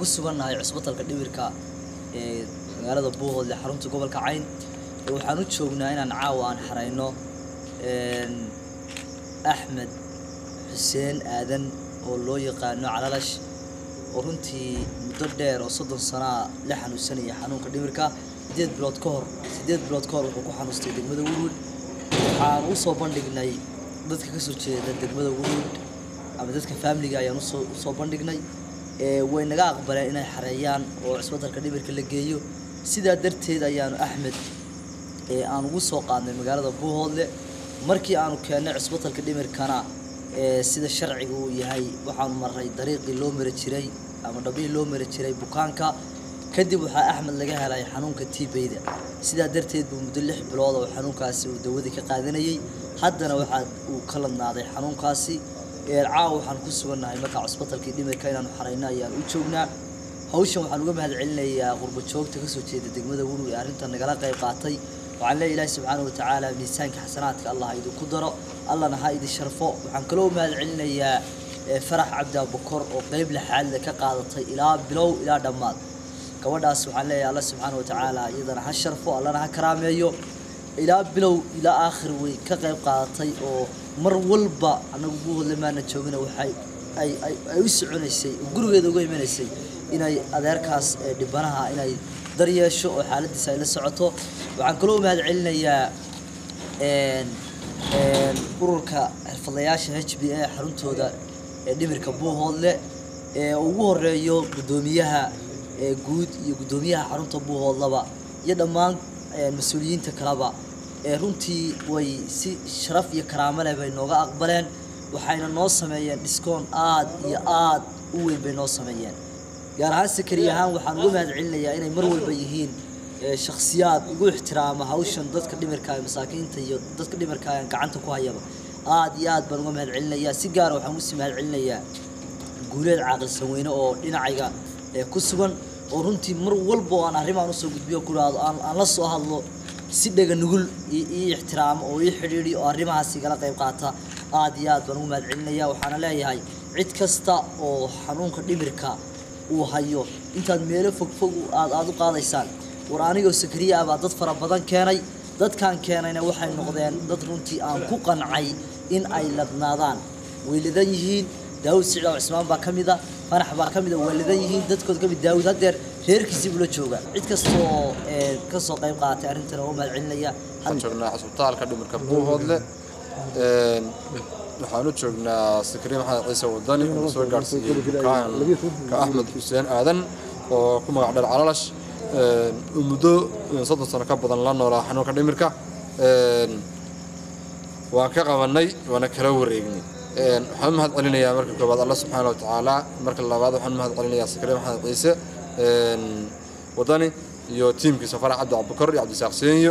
ku sugannahay cusbitalka dhimirka ee magaalada buuhoodle xarunta gobolka cayn waxaan u joognaa inaan caawa aan xarayno axmed xuseen aadan oo loo yaqaano calalash oo runtii muddo dheer oo soddon sanaa la xanuunsanaya xanuunka dhimirka sideed bilood ka hor sideed bilood ka hor wuxuu ku xanuustay degmada wurwud waxaan u soo bandhignay dadka ka soo jeeda degmada wurwud ama dadka faamiliga ayaan usoo usoo bandhignay way naga aqbaleen inay xareeyaan oo cusbitalka dhimirka la geeyo sidaa darteed ayaanu axmed aan ugu soo qaadnay magaalada buuhoodle markii aanu keennay cusbitalka dhimirkana sida sharciga uu yahay waxaanu maray dariiqii loo mari jiray ama dhabihii loo mari jiray bukaanka kadib waxaa axmed laga helay xanuunka tiibeyda sidaa darteed buu muddo lix bilood oo xanuunkaasi uu dawadii ka qaadanayay haddana waxaa uu ka ladnaaday xanuunkaasi caawa waxaan ku sugannahay markaa cusbitalkii dhimirka inaanu xarayno ayaan u joognaa hawshan waxaan uga mahad celinayaa qurbo joogta kasoo jeeda degmada wurwi ee arrintan nagala qayb qaatay waxaan leeya ilaahi subxaana watacaala miisaanka xasanaadka allah ha idinku daro allahna ha idin sharfo waxaan kaloo mahad celinayaa farax cabdi abukor oo qeyb lixaadle ka qaadatay ilaa bilow ilaa dhammaad gabadhaas waxaan leeyahay alla subxaana watacaala iyadana ha sharfo allana ha karaameeyo ilaa bilow ilaa aakhir way ka qayb qaadatay oo mar walba annagu buuhodle maana joogina waxay ay ay u soconaysay oo gurigeeda uga imanaysay inay adeerkaas dhibanaha inay daryeesho oo xaaladiisa ay la socoto waxaan kaloo mahad celinayaa ururka xirfadlayaasha h b a xaruntooda ee dhimirka buuhoodle ee ugu horeeyo guddoomiyaha guud iyo guddoomiyaha xarunta buuhoodlaba iyo dhammaan mas-uuliyiinta kaleba runtii way si sharaf iyo karaamo leh bay nooga aqbaleen waxayna noo sameeyeen dhiskoon aad iyo aad u weyn bay noo sameeyeen gaar ahaan sakari ahaan waxaan uga mahad celinayaa inay mar walba yihiin shakhsiyaad ugu ixtiraama hawshan dadka dhimirka masaakiinta iyo dadka dhimirka aan gacanta ku hayaba aad iyo aad baan uga mahad celinayaa si gaara waxaan usii mahad celinayaa guuleed caaqilsan weyne oo dhinacayga ku sugan oo runtii mar walba oo aan arrimaan usoo gudbiyo ku dhahdo aan la soo hadlo si dhega nugul ii ixtiraamo oo ii xidhiidhi oo arrimahaas igala qayb qaata aad iyo aad baan ugu mahad celinaya waxaana leeyahay cid kasta oo xanuunka dhimirka uu hayo intaad meelo fogfog aad aada u qaadaysaan war anigoo sakariya ah baa dad fara badan keenay dadkaan keenayna waxay noqdeen dad runtii aan ku qancay in ay ladnaadaan way ladan yihiin daawud sicdaaw cismaan baa ka mida fanax baa ka mida waa ladan yihiin dadkood ka mid daawud haddeer reerkiisii bula jooga cid kasta oo ka soo qayb qaaatay arrintan oo u mahad celinaya waxaan joognaa cusbitaalka dhimirka buuhoodle waxaan u joognaa sakariya maxamed ciise wadani oo soo gaarsiiyey bukaanka axmed xuseen aadan oo ku magac dheer calalash muddo soddon sano ka badan la noolaa xanuunka dhimirka waan ka qabanay waana kala wareegnay waxaan u mahad celinayaa marka koobaad alla subxaana wa tacaala marka labaad waxaan u mahad celinayaa sakariya maxamed ciise wadani iyo tiimkiisa farax cabdi cabdikor iyo cabdisaaq seenyo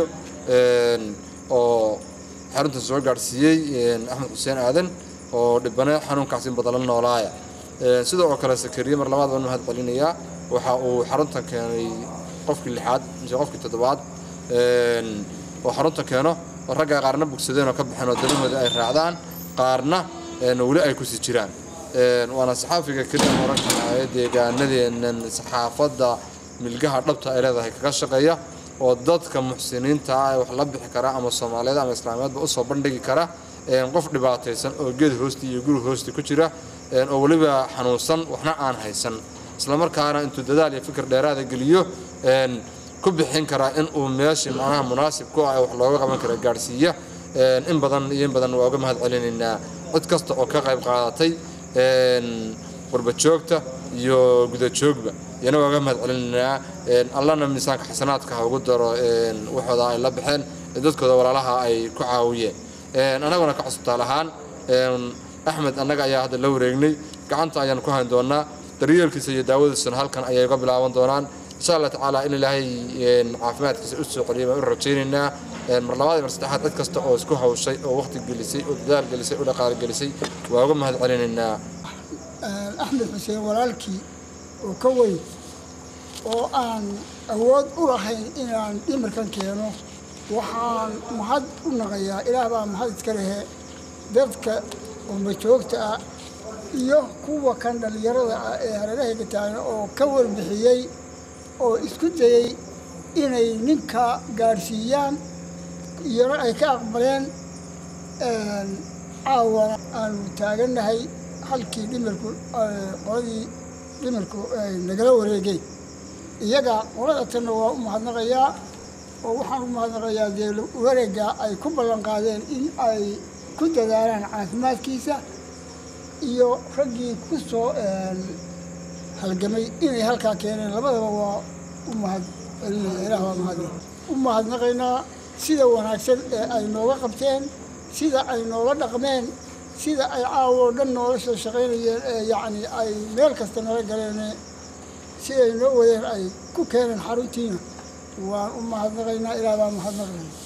oo xaruntan soo gaadhsiiyey axmed xuseen aadan oo dhibane xanuunkaas in badan la noolaaya sidoo oo kale sakariye mar labaad baan mahad celinayaa waxa uu xaruntan keenay qofkii lixaad mise qofkii toddobaad oo xarunta keeno oo ragga qaarna bogsadeen oo ka baxeen oo danahooda ay raacdaan qaarna weli ay kusii jiraan waana saxaafiga keliya oran karnaaye deegaanadeennan saxaafadda milgaha dhabta ay leedahay kaga shaqeeya oo dadka muxsiniinta ah ee wax la bixi kara ama soomaaliyeed ama islaamiyeedba usoo bandhigi kara qof dhibaataysan oo geed hoosti iyo guri hoosti ku jira oo weliba xanuunsan waxna aan haysan islamarkaana intuu dadaal iyo fikir dheeraada geliyo ku bixin karaa in uu meeshii macnaha munaasib ku ah wax looga qaban kara gaadhsiiya in badan iyo in badan waa uga mahad celinaynaa cid kasta oo ka qayb qaadatay warbajoogta iyo gudajoogba iyana waa uga mahad celinaynaa allana miisaanka xasanaadka ha ugu daro waxooda ay la baxeen dadkooda walaalaha ay ku caawiyeen annaguna ka cusubtaal ahaan axmed annaga ayaa hadda la wareegnay gacanta ayaan ku hayn doonaa daryeelkiisa iyo daawadiisuna halkan ayay uga bilaaban doonaan insha allah tacaala in ilaahay caafimaadkiisa u soo celiya baan u rajaynaynaa mar labaad mar saddexaad cid kasta oo isku hawshay oo waqti gelisay oo dadaal gelisay oo dhaqaale gelisay waa uga mahad celinaynaa axmed xuseen walaalkii oo ka weyn oo aan awood u lahayn inaan dhimirkan keeno waxaan mahad u naqayaa ilaah baa mahad iska lehe dadka qurba joogta ah iyo kuwa kan dhallinyarada ah ee hareerahayga taagan oo ka warbixiyey oo isku dayey inay ninka gaadhsiiyaan iyana ay ka aqbaleen caawana aanu taagannahay halkii dhimirku qoladii dhimirku ay nagala wareegeen iyaga qolada tanna waa u mahadnaqayaa oo waxaan u mahadnaqayaa dee wareegga ay ku ballan qaadeen in ay ku dadaalaan caafimaadkiisa iyo raggii ku soo halgamay inay halkaa keeneen labadaba waa u mahad celinaya ilaah waa mahadin u mahadnaqaynaa sida wanaagsan ee ay nooga qabteen sida ay noola dhaqmeen sida ay caawoo dhan noola soo shaqaynayeen ee yacni ay meel kasta nala galeen siday noo wadeen ay ku keeneen xaruntiina waan u mahadnaqaynaa ilaah baan mahadnaqaynaa